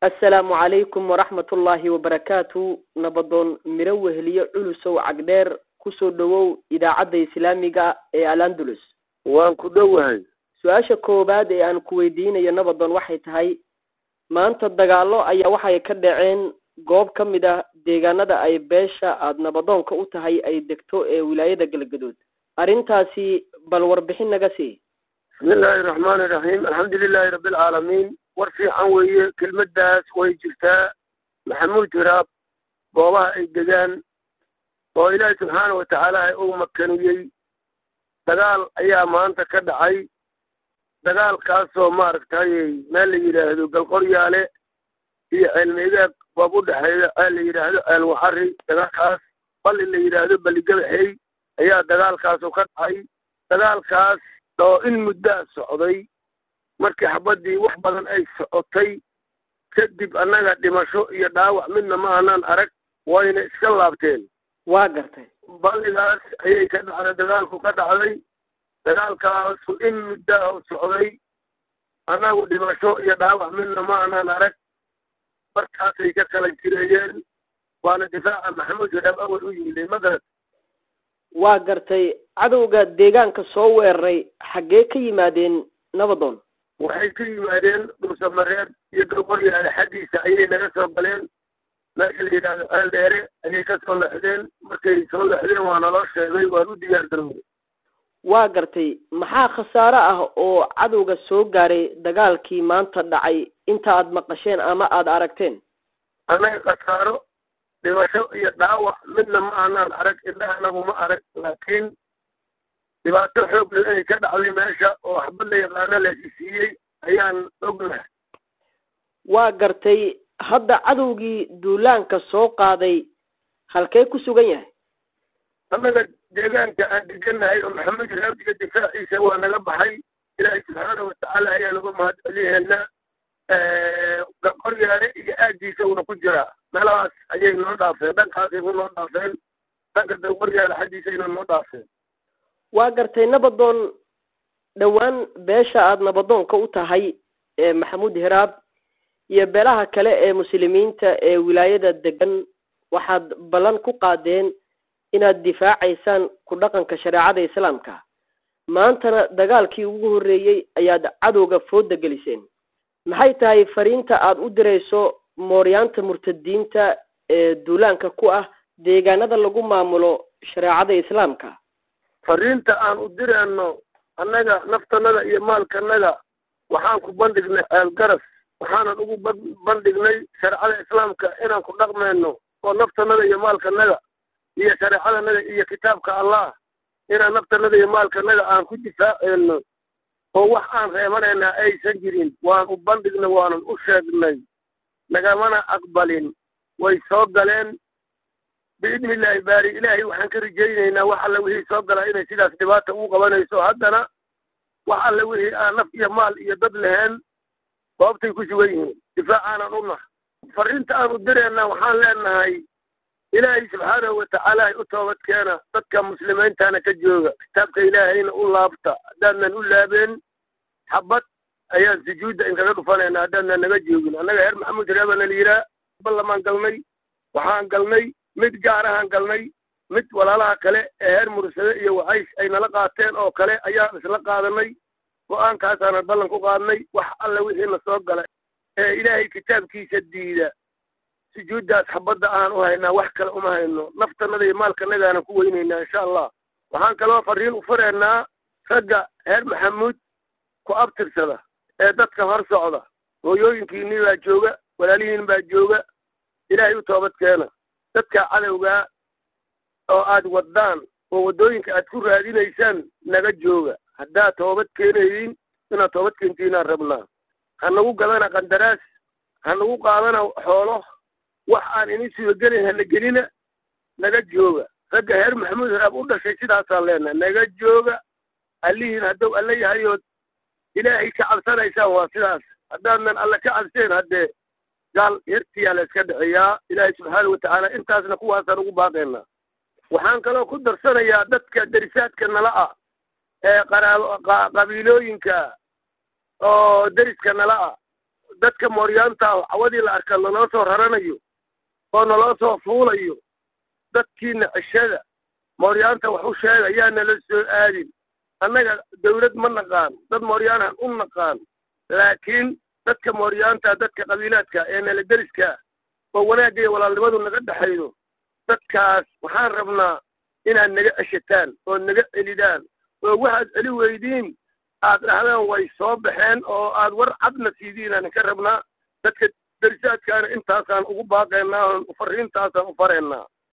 assalaamu calaykum waraxmat ullaahi wabarakaatu nabadoon miro weheliye culusow cagdheer kusoo dhowow idaacadda islaamiga ee alandulus waan ku dhowahay su-aasha koowaad ee aan ku weydiinayo nabadoon waxay tahay maanta dagaalo ayaa waxay ka dhaceen goob ka mid ah deegaanada ay beesha aada nabadoonka u tahay ay degto ee wilaayada galgadood arrintaasi bal warbixin naga sii bismi illaahi raxmaani iraxiim alxamdu lilaahi rabbi alcaalamiin war fiican weeye kelmaddaas way jirtaa maxamuud hiraab goobaha ay degaan oo ilaahi subxaana wa tacaala ay u makaniyey dagaal ayaa maanta ka dhacay dagaalkaasoo maaragtay meel la yidhaahdo galqoryaale iyo ceelmeegaag boob u dhexeeya ceel la yidhaahdo ceel waxari dagaalkaas balli la yidhaahdo balligabaxey ayaa dagaalkaasu ka dhacay dagaalkaas oo in muddaa socday markii xabaddii wax badan ay socotay kadib annaga dhimasho iyo dhaawac midna ma aanaan arag wayna iska laabteen waa gartay balligaas ayay ka dhacday dagaalku ka dhacday dagaalkaasu in muddaa u socday annagu dhimasho iyo dhaawac midna ma aanaan arag markaasay ka kala jireeyeen waana difaaca maxamuud hiraab awal u yimid magarat waa gartay cadowga deegaanka soo weeraray xaggee ka yimaadeen nabadoon waxay ka yimaadeen dhuusamareeb iyo galqoryaale xaggiisa ayay naga soo galeen meesha la yidhaahdo ceel dheere ayay ka soo lexdeen markay soo lexdeen waa naloo sheegay waan u diyaar garoobay waa gartay maxaa khasaare ah oo cadowga soo gaaray dagaalkii maanta dhacay inta aada maqasheen ama aada aragteen annaga khasaaro dhimasho iyo dhaawac midna ma aanaan arag indhaha anagu ma arag laakiin dhibaato xoog leh inay ka dhacday meesha oo waxba la yaqaano la isiiyey ayaan ognahay waa gartay hadda cadowgii duulaanka soo qaaday halkee ku sugan yahay annaga deegaanka aan degannahay oo maxamed raabdiga difaaciisa waa naga baxay ilaahay subxaana watacaala ayaa naga mahad celiheena qoryaale iyo aaggiisa uuna ku jiraa meelahaas ayay noo dhaafeen dhankaasay ku noo dhaafeen dhanka da qoryaale xaggiisayna noo dhaafeen waa gartay nabadoon dhowaan beesha aada nabadoonka u tahay ee maxamuud hiraab iyo beelaha kale ee muslimiinta ee wilaayada degan waxaad ballan ku qaadeen inaad difaacaysaan ku dhaqanka shareecada islaamka maantana dagaalkii ugu horreeyey ayaad cadowga fooda geliseen maxay tahay fariinta aada u dirayso mooryaanta murtadiinta ee duulaanka ku ah deegaanada lagu maamulo shareecada islaamka fariinta aan u dirayno annaga naftanada iyo maalkanaga waxaan ku bandhignay ceel garas waxaanan ugu bandhignay shareecada islaamka inaan ku dhaqmayno oo naftanada iyo maalkanaga iyo shareecadanaga iyo kitaabka allah inaan naftanada iyo maalkanaga aan ku difaaceyno oo wax aan reebanaynaa aysan jirin waan u bandhignay waanan u sheegnay nagamana aqbalin way soo galeen biidni illaahi baari ilaahay waxaan ka rajaynaynaa wax alle wixii soo galaa inay sidaas dhibaata ugu qabanayso haddana wax alle wixii aan naf iyo maal iyo dad lahayn goobtay ku sugan yihiin difaacaanan u nahay fariinta aan u dirayna waxaan leenahay ilaahay subxaanahu watacaala u toobad keena dadka muslimiintana ka jooga kitaabka ilaahayna u laabta haddaanan u laabeen xabad ayaan sujuudda inkaga dhufanayna haddaanan naga joogin annaga heer maxamuud reebana la yihaa ballamaan galnay waxaan galnay mid gaarahaan galnay mid walaalaha kale ee heer mursade iyo wacays ay nala qaateen oo kale ayaan isla qaadanay go-aankaasaanan ballan ku qaadnay wax alle wixii na soo gala ee ilaahay kitaabkiisa diida sujuuddaas xabadda aan u haynaa wax kale uma hayno naftanada iyo maalkanagaanan ku weynaynaa insha allah waxaan kaloo fariin u furaynaa ragga heer maxamuud ku abtirsada ee dadka hor socda hooyooyinkiinii baa jooga walaalihiin baa jooga ilaahay u toobad keena dadka cadowgaa oo aad waddaan oo waddooyinka aad ku raadinaysaan naga jooga haddaad toobad keenayiin inaad toobad keentiinaan rabnaa ha nagu gadana qandaraas ha nagu qaadana xoolo wax aan ini subagelin hana gelina naga jooga ragga heer maxamuud hiraab u dhashay sidaasaan leenahay naga jooga allihiin hadduu alle yahayood ilaahay ka cabsanaysaan waa sidaas haddaadnan alle ka cabseen haddee gaal hertiyaa la iska dhexeeyaa ilaahay subxaana watacaala intaasna kuwaasaan ugu baaqaynaa waxaan kaloo ku darsanayaa dadka derisaadka nala ah ee qaraabo qabiilooyinka oo deriska nala ah dadka mooryaanta ah cawadii la arka naloo soo raranayo oo naloo soo fuulayo dadkiina cishada mooryaanta wax u sheega yaa nala soo aadin annaga dawlad ma naqaan dad mooryaanahan u naqaan laakiin dadka mooryaanta dadka qabiilaadka ee nala deriska oo wanaagga iyo walaalnimadu naga dhexaydo dadkaas waxaan rabnaa inaad naga ceshataan oo naga celidaan oo waxaad celi weydiin aad dhahdaan way soo baxeen oo aad war cadna siidiinaan ka rabnaa dadka derisaadkaana intaasaan ugu baaqaynaa fariintaasaan u faraynaa